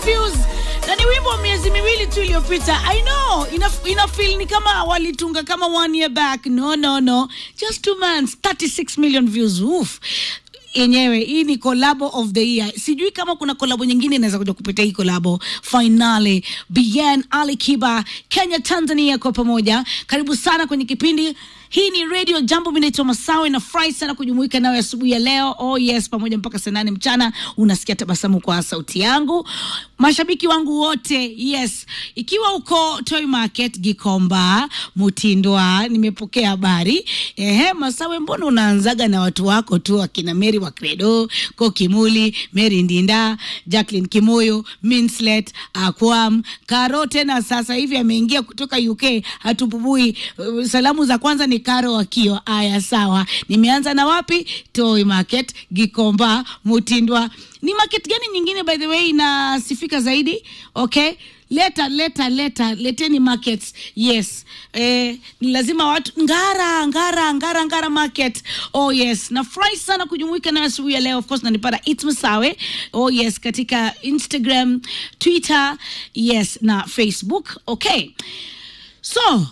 views na ni wimbo wa miezi miwili tu iliyopita. I know ina, ina feel ni kama walitunga kama one year back. No, no, no, just two months, 36 million views. Oof yenyewe hii ni kolabo of the year. Sijui kama kuna kolabo nyingine inaweza kuja kupitia hii kolabo. Finale, Bien, Ali Kiba, Kenya, Tanzania kwa pamoja. Karibu sana kwenye kipindi hii ni Radio Jambo. Mimi naitwa Masawe na furahi sana kujumuika nawe asubuhi ya leo. Oh yes, pamoja mpaka saa nane mchana. Unasikia tabasamu kwa sauti yangu. Mashabiki wangu wote, yes, ikiwa uko Toy Market Gikomba, Mutindwa, nimepokea habari. Ehe, Masawe, mbona unaanzaga na watu wako tu akina Mary wa Credo, Ko Kimuli, Mary Ndinda, Jacqueline Kimoyo, Minslet, Akwam, Karo tena sasa hivi ameingia kutoka UK, hatupubui. Uh, Salamu za kwanza ni Karo Wakio. Aya, sawa. Nimeanza na wapi? Toy Market, Gikomba, Mutindwa. Ni market gani nyingine by the way inasifika zaidi? Okay, leta leta leta, leteni markets. Yes, eh, ni lazima watu Ngara Ngara Ngara Ngara market. Oh yes, nafurahi sana kujumuika na asubuhi ya leo. Of course nanipata It's Masawe. Oh yes, katika Instagram, Twitter, yes na Facebook. Okay, so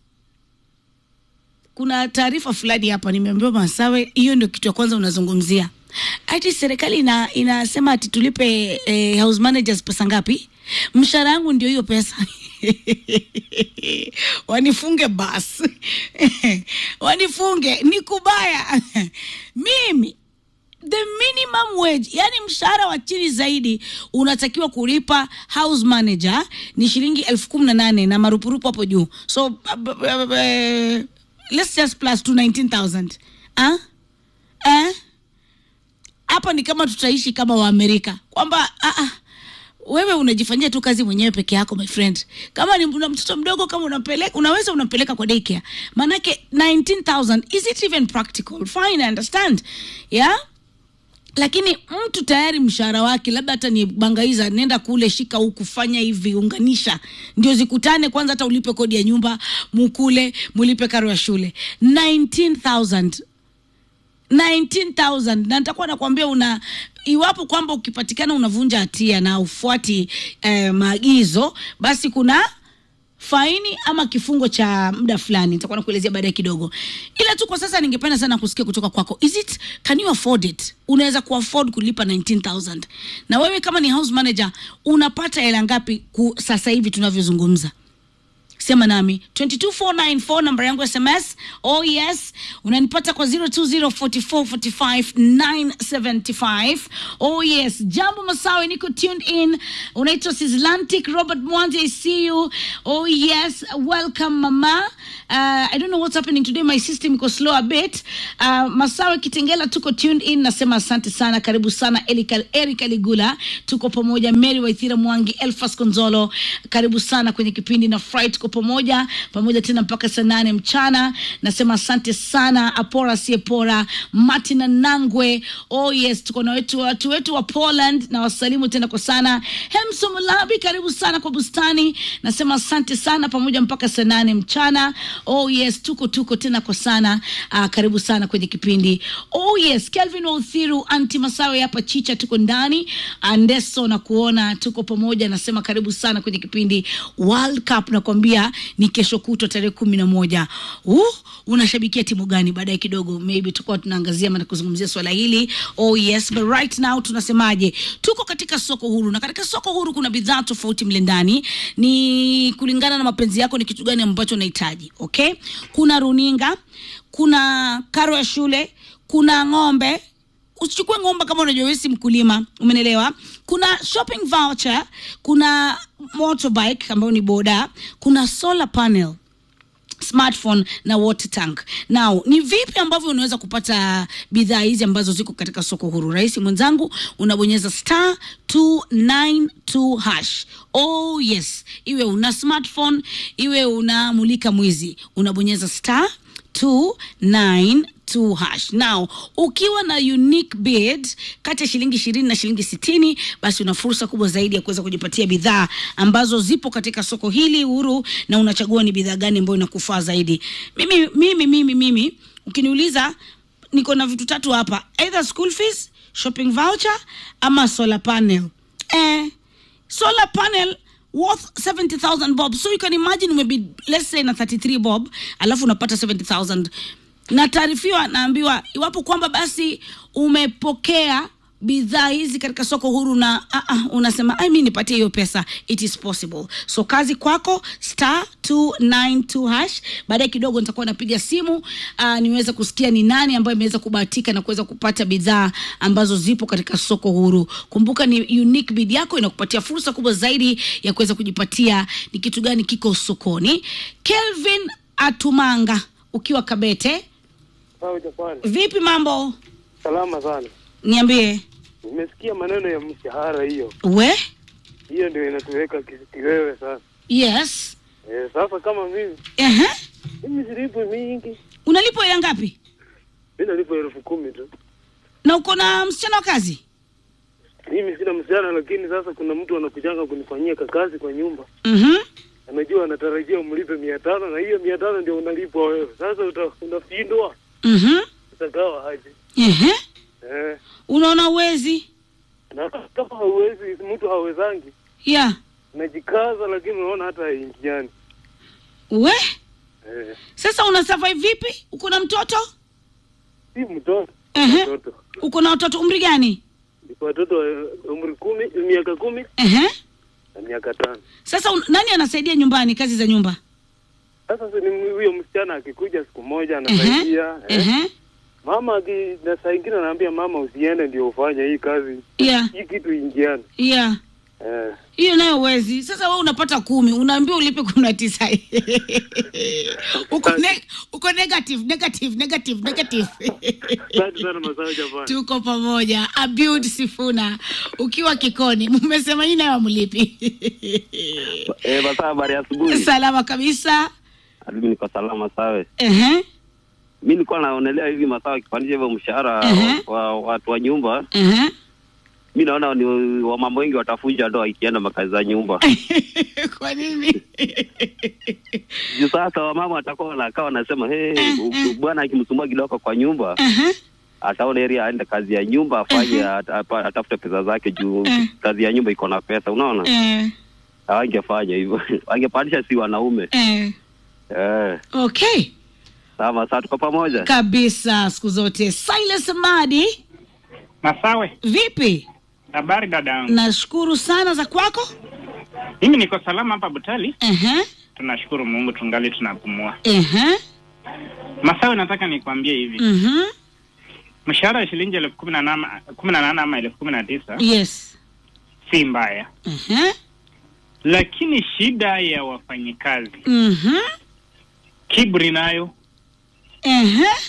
kuna taarifa fulani hapa nimeambiwa Masawe, hiyo ndio kitu ya kwanza unazungumzia. Ati serikali ina, inasema ati tulipe eh, house managers pesa ngapi? Mshahara yangu ndio hiyo pesa wanifunge basi wanifunge, ni kubaya mimi the minimum wage, yani mshahara wa chini zaidi unatakiwa kulipa house manager ni shilingi elfu kumi na nane na marupurupu hapo juu, so uh, uh, uh, let's just plus to 19000 ah eh hapa ni kama tutaishi kama Waamerika kwamba ah, ah, wewe unajifanyia tu kazi mwenyewe peke yako my friend. Kama ni una mtoto mdogo, kama unampeleka, unaweza unampeleka kwa daycare, manake 19000 is it even practical? Fine, I understand yeah lakini mtu tayari mshahara wake labda hata ni bangaiza, nenda kule, shika huku, fanya hivi, unganisha, ndio zikutane kwanza, hata ulipe kodi ya nyumba, mukule, mulipe karo ya shule 19000 19000 na nitakuwa nakwambia una iwapo kwamba ukipatikana unavunja hatia na ufuati eh, maagizo basi kuna faini ama kifungo cha muda fulani nitakuwa nakuelezea baadaye kidogo ila tu kwa sasa ningependa sana kusikia kutoka kwako is it can you afford it unaweza kuafford kulipa 19000 na wewe kama ni house manager unapata hela ngapi ku, sasa hivi tunavyozungumza sema nami 22494 namba yangu ya sms oh yes unanipata kwa 0204445975 oh yes jambo masawe niko tuned in unaitwa sislantic robert mwanzi i see you oh yes welcome mama uh, i don't know what's happening today my system iko slow a bit uh, masawe kitengela tuko tuned in nasema asante sana karibu sana erika, erika ligula tuko pamoja mary waithira mwangi elfas konzolo karibu sana kwenye kipindi na fry tuko pamoja pamoja tena mpaka saa nane mchana nasema asante sana apora siepora martina nangwe oh yes tuko na wetu watu wetu wa poland na wasalimu tena kwa sana hemso mulabi karibu sana kwa bustani nasema asante sana pamoja mpaka saa nane mchana oh yes tuko tuko tena kwa sana uh, karibu sana kwenye kipindi oh yes kelvin wauthiru anti masawe hapa chicha tuko ndani andeso na kuona tuko pamoja nasema karibu sana kwenye kipindi world cup nakwambia ni kesho kutwa tarehe kumi na moja uh, unashabikia timu gani baadaye kidogo maybe tutakuwa tunaangazia na kuzungumzia swala hili oh yes but right now tunasemaje tuko katika soko huru na katika soko huru kuna bidhaa tofauti mle ndani ni kulingana na mapenzi yako ni kitu gani ambacho unahitaji okay kuna runinga kuna karo ya shule kuna ng'ombe usichukue ng'ombe kama unajua wewe si mkulima umenelewa kuna shopping voucher kuna motorbike ambayo ni boda kuna solar panel smartphone na water tank now ni vipi ambavyo unaweza kupata bidhaa hizi ambazo ziko katika soko huru rahisi mwenzangu unabonyeza star 292 hash oh yes iwe una smartphone iwe unamulika mwizi unabonyeza star 292 hash now ukiwa na unique bid kati ya shilingi ishirini na shilingi sitini basi una fursa kubwa zaidi ya kuweza kujipatia bidhaa ambazo zipo katika soko hili huru na unachagua ni bidhaa gani ambayo inakufaa zaidi mimi mimi mimi mimi ukiniuliza niko na vitu tatu hapa either school fees shopping voucher ama solar panel eh, solar panel worth 70000 bob so you can imagine maybe let's say na 33 bob alafu unapata 70000 na taarifiwa naambiwa iwapo kwamba basi umepokea bidhaa hizi katika soko huru na uh, uh, unasema "Ai, mi nipatie hiyo pesa it is possible so kazi kwako star 292 hash baadaye kidogo nitakuwa napiga simu uh, niweze kusikia ni nani ambayo imeweza kubahatika na kuweza kupata bidhaa ambazo zipo katika soko huru kumbuka ni unique bid yako inakupatia fursa kubwa zaidi ya kuweza kujipatia ni kitu gani kiko sokoni kelvin atumanga ukiwa kabete Sawa Japani, vipi mambo salama sana. niambie Nimesikia maneno ya mshahara hiyo, we hiyo ndio inatuweka ki- kiwewe sasa. yes E, sasa kama mimi Ehe. mimi silipwi mingi, unalipwa hela ngapi mi nalipwa elfu kumi tu. na uko na msichana wa kazi Mimi sina msichana, lakini sasa kuna mtu anakujanga kunifanyia kakazi kwa nyumba, Mhm. anajua anatarajia umlipe mia tano na hiyo mia tano ndio unalipwa wewe. Sasa uta, unafindwa Mhm. utagawa aje? Ehe. Eh, unaona uwezi na kama hauwezi, mtu hawezangi, ya najikaza, lakini unaona hata haingiani. we Eh, sasa una survive vipi uko na mtoto si mtoto Ehe. mtoto uko na watoto umri gani Niko watoto wa umri kumi, miaka kumi Ehe. na miaka tano. sasa un, nani anasaidia nyumbani kazi za nyumba Sasa si ni huyo msichana akikuja siku moja Ehe. anasaidia eh. Ehe. Mama aki- na saa ingine anaambia mama usiende ndio ufanye hii kazi ya hii kitu ingiane ya eh. hiyo nayo uwezi sasa we unapata kumi unaambiwa ulipe kumi na tisa uko, ne, uko negative negative negative negative Asante sana Masawe Japani. tuko pamoja abud sifuna ukiwa kikoni mmesema hii nayo amlipi Eh, basa habari ya asubuhi. salama kabisa Mimi niko salama sawe. Ehe, Mimi nilikuwa naonelea hivi masawa akipandisha hivyo mshahara Ehe. wa watu wa nyumba. ehe. Mimi naona ni wamama wengi watafunja ndoa ikienda makazi za nyumba. kwa nini Juu sasa wamama watakuwa wanakaa wanasema hey, Eh, bwana akimsumbua kidogo kwa nyumba Ehe, ataona area aende kazi ya nyumba afanye at- apa- atafute pesa zake juu Eh. kazi ya nyumba iko na pesa unaona eh, hawangefanya hivyo wangepandisha si wanaume eh. eh okay sawa sasa tuko pamoja kabisa siku zote silas madi Masawe, vipi habari dadangu. nashukuru sana za kwako Mimi niko salama hapa Butali, Ehe, tunashukuru Mungu tungali tunapumua. ehe, Masawe, nataka nikwambie hivi, mhm. mshahara wa shilingi elfu kumi na nane kumi na nane ama elfu kumi na tisa yes si mbaya, Ehe, lakini shida ya wafanyikazi mhm. kiburi nayo Ehe.